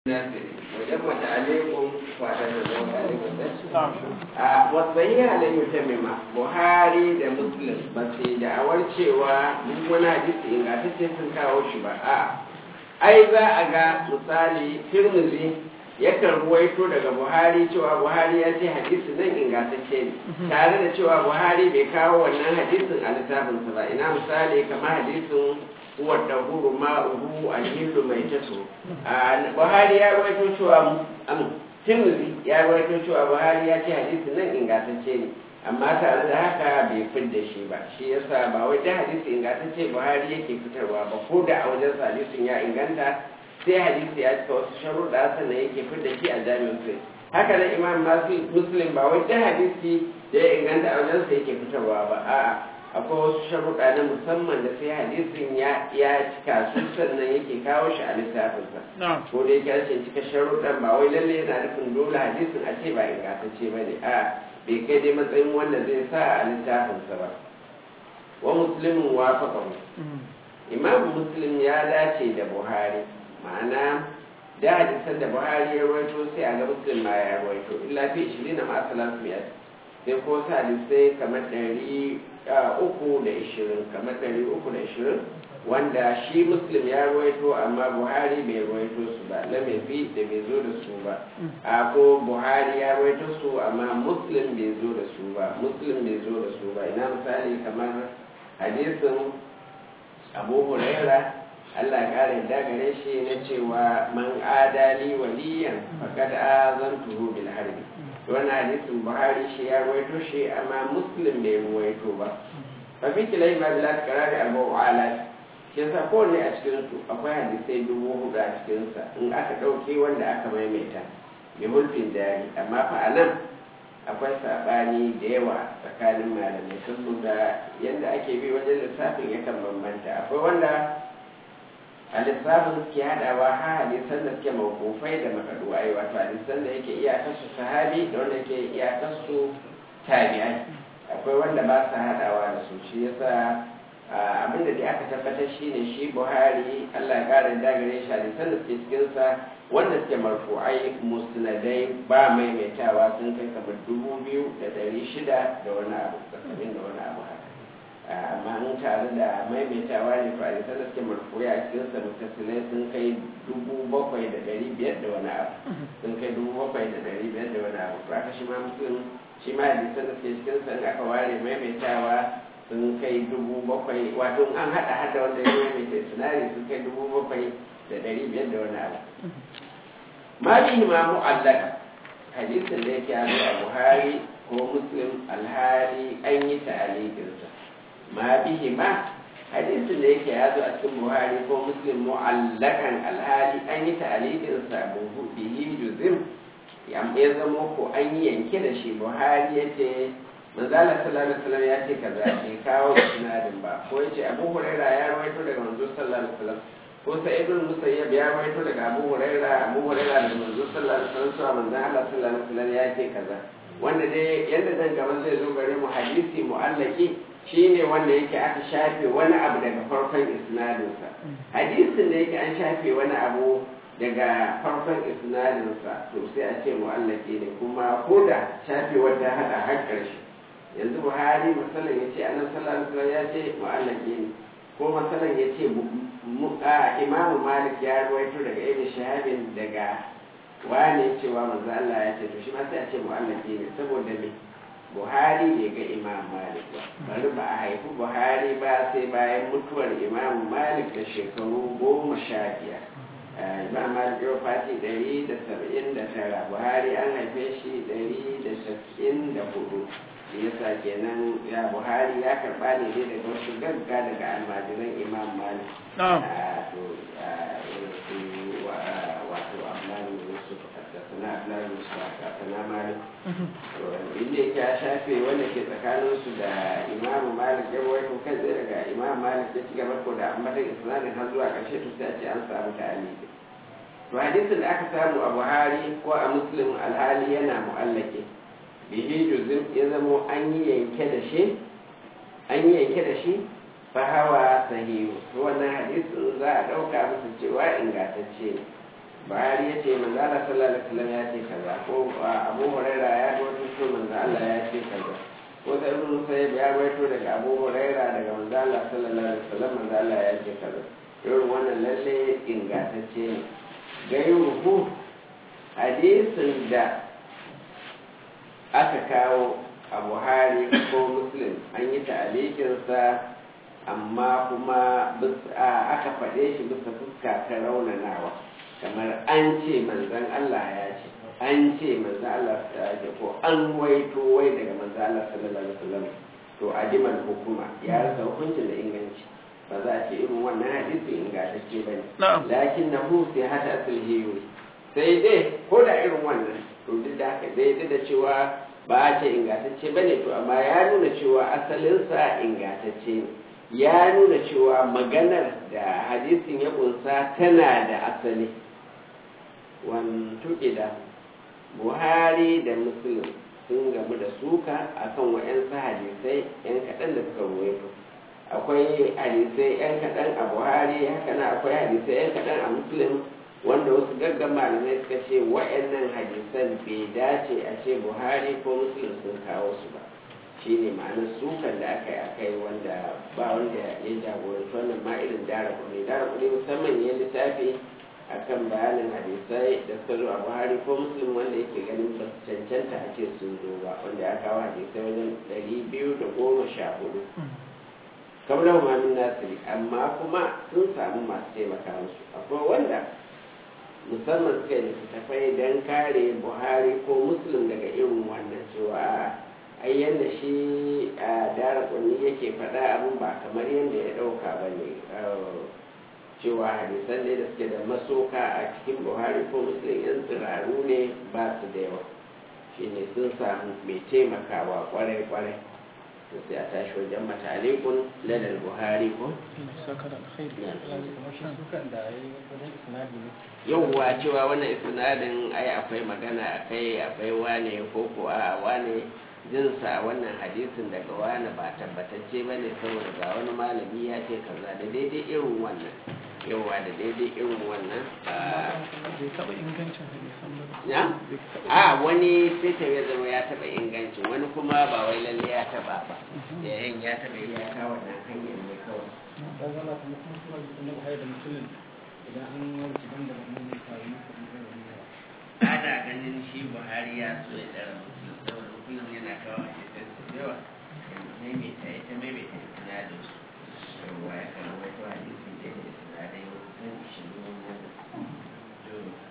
wajen mata alaikun fata da zama alaikun a wasayi halayyar ta mima buhari da muslim ba su da'awar cewa duk wani hadisi ingantacce sun kawo shi ba a ai za a ga misali tirmizi yakan ruwaito daga buhari cewa buhari ya ce hadisi nan ingantacce ne tare da cewa buhari bai kawo wannan hadisin a littafinsa ba ina misali kamar hadisin wadda huru ma'uhu alhillu mai taso buhari ya rawaito cewa tirmidhi ya rawaito cewa buhari ya ce hadisi nan ingantacce ne amma tare da haka bai fidda shi ba shi yasa ba wai da hadisi ingantacce buhari yake fitarwa ba ko da a wajen hadisin ya inganta sai hadisi ya cika wasu sharuɗa sannan yake fidda shi a jami'in sai haka nan imam muslim ba wai da hadisi da ya inganta a wajen sa yake fitarwa ba a'a akwai wasu sharuɗa na musamman da sai hadisin ya cika su sannan yake kawo shi a littafinsa ko da yake rashin cika sharuɗan ba wai lalle yana nufin dole hadisin a ce ba ingantacce ba ne a bai kai dai matsayin wanda zai sa a littafinsa ba wa muslimin wa faƙahu imam muslim ya dace da buhari ma'ana da hadisan da buhari ya rawaito sai a ga muslim ma ya rawaito illa fi ishirin na ma'asalan sai ko sa hadisai kamar ɗari uku da ishirin kamar ɗari uku da ishirin wanda shi muslim ya ruwaito amma buhari bai ruwaito su ba lamafi da bai zo da su ba a ko buhari ya ruwaito su amma muslim bai zo da su ba muslim bai zo da su ba ina misali kamar hadisin abu huraira Allah kare da gare shi na cewa man adali waliyan faqad azantuhu bil harbi wannan hadisin buhari shi ya ruwaito shi amma muslim bai ruwaito ba fa fi kilai ma bila karari abu ala shi yasa kowanne a cikin su akwai hadisai dubu hudu a cikin sa in aka dauke wanda aka maimaita bi mulkin dari amma fa anan akwai sabani da yawa tsakanin malamai saboda yadda ake bi wajen lissafin yakan bambanta akwai wanda a lissafin suke haɗawa ha hadisan da suke mawkufai da makaduwai wato hadisan da yake iyakarsu sahabi da wanda yake iyakarsu tabi'ai akwai wanda ba su haɗawa da su shi yasa abin da dai aka tabbatar shi ne shi buhari allah ya ƙara dagare shi hadisan da suke cikinsa wanda suke marfu'ai musnadai ba maimaitawa sun kai kamar dubu biyu da ɗari shida da wani abu tsakanin da wani abu haka amma in tare da maimaitawa ne to a da suke marfuya a cikin sa mutasilai sun kai dubu bakwai da dari biyar da wani abu sun kai dubu bakwai da dari biyar da wani abu to aka shi ma mutum shi ma hadisan da suke cikin sa aka ware maimaitawa sun kai dubu bakwai wato an haɗa hada wanda ya maimaita sinari sun kai dubu bakwai da dari biyar da wani abu ma bihi ma mu'allaka hadisin da yake a buhari ko muslim alhali an yi ta'alikinsa ma bihi ma hadisin da yake ya zo a cikin buhari ko muslim mu'allakan alhali an yi ta'alikin sa bihi juzim ya zama ko an yi yanke da shi buhari ya ce manzala sallallahu alaihi wasallam ya ce kaza ke kawo sinadin ba ko ya ce abu huraira ya rawaito daga manzo sallallahu alaihi wasallam ko sai ibn musayyab ya rawaito daga abu huraira abu huraira daga manzo sallallahu alaihi wasallam cewa manzo Allah sallallahu alaihi wasallam ya ce kaza wanda dai yadda zan gaban zai zo gare mu hadisi mu'allaki shi ne wanda yake aka shafe wani abu daga farkon isnadinsa hadisin da yake an shafe wani abu daga farkon isnadinsa to sai a ce mu'allaki ne kuma ko da shafe wanda hada har ƙarshe yanzu buhari masalan ya ce annabi sallallahu alaihi ya ce mu'allaki ne ko masalan ya ce imamu malik ya ruwaito daga ibn shahabin daga wane cewa manzo Allah ya ce to shi ma sai a ce mu'allaki ne saboda me buhari bai ga imam malik ba bari ba a haifi buhari ba sai bayan mutuwar imam malik da shekaru goma sha biyar imam malik yau fati ɗari da saba'in da tara buhari an haife shi ɗari da saba'in da hudu yasa kenan ya buhari ya karɓa ne dai daga wasu gagga daga almajiran imam malik wato abdullahi yusuf haddasa abdullahi yusuf haddasa malik inda yake ya shafe wanda ke tsakaninsu da imamu malik ya rawaito kan tsaye daga imamu malik ya ci gaba ko da ambatan isnadin har zuwa ƙarshe to sai a ce an samu ta'aliki to hadisin da aka samu a buhari ko a muslim alhali yana mu'allake bihi juzim ya zamo an yi yanke da shi an yi yanke da shi fa hawa sahihu to wannan hadisin za a ɗauka musu cewa ingantacce ne Buhari ya ce manzo Allah sallallahu alaihi wasallam ya ce kaza ko Abu Huraira ya rawaito manzo Allah ya ce kaza ko da Ibn Musayyib ya rawaito daga Abu Huraira daga manzo Allah sallallahu alaihi wasallam manzo Allah ya ce kaza irin wannan lalle ingantacce ne gairuhu hadisin da aka kawo a buhari ko muslim an yi ta'alikinsa amma kuma aka faɗe shi bisa fuska ta raunanawa kamar an ce manzan Allah ya ce an ce manzan Allah ta ce ko an waito wai daga manzan Allah sallallahu alaihi wasallam to adiman hukuma ya rasa hukuncin da inganci ba za a ce irin wannan hadisi ingantacce ba ne lakin na hu sai hada sulhiyu sai dai ko da irin wannan to duk da haka dai da cewa ba a ce ingantacce ba ne to amma ya nuna cewa asalinsa ingantacce ne ya nuna cewa maganar da hadisin ya kunsa tana da asali wantuƙi da buhari da muslim sun gamu da suka akan wa'yansu hadisai 'yan kaɗan da suka ruwaito akwai hadisai 'yan kaɗan a buhari haka na akwai hadisai 'yan kaɗan a muslim wanda wasu gaggan malamai suka ce wa'annan hadisan bai dace a ce buhari ko muslim sun kawo su ba shi ne ma'anar sukan da aka yi a kai wanda ba wanda ya jagoranci wannan ma irin dara kuɗi dara kuɗi musamman ya littafi akan bayanin hadisai da suka zo a buhari ko muslim wanda yake ganin ba su cancanta a ce sun zo ba wanda ya kawo hadisai wajen ɗari biyu da goma sha hudu kamar mamin nasiri amma kuma sun samu masu taimaka musu akwai wanda musamman suka yi littattafai don kare buhari ko muslim daga irin wannan cewa ai yadda shi a dara kunni yake faɗa abin ba kamar yadda ya ɗauka ba ne cewa hadisan ne da suke da masoka a cikin buhari ko muslim yan tsiraru ne ba su da yawa shi ne sun samu mai taimakawa kwarai-kwarai sai a tashi wajen matalikun ladar buhari ko yauwa cewa wannan isnadin ai akwai magana akai akwai wane ko ko a wane jinsa wannan hadisin daga wani ba tabbatacce ba ne saboda ga wani malami ya ce kaza da daidai irin wannan yauwa da daidai irin wannan bai taɓa ingancin hadisan ba ya a wani sai ta ya zama ya taɓa ingancin wani kuma ba wai lalle ya taɓa ba yayin ya taɓa ya kawo wannan hanyar ne kawai ta zama kuma kuma kuma na buhari da musulun idan an warke ban da wannan ne faru na kuɗi da wani yawa ana ganin shi buhari ya so ya ɗara musulun saboda musulun yana kawo a cikin su yawa maimaita ya ta maimaita sinadin su yawwa ya kan wai to hadisi da ya sinadai wasu sun ishirin wannan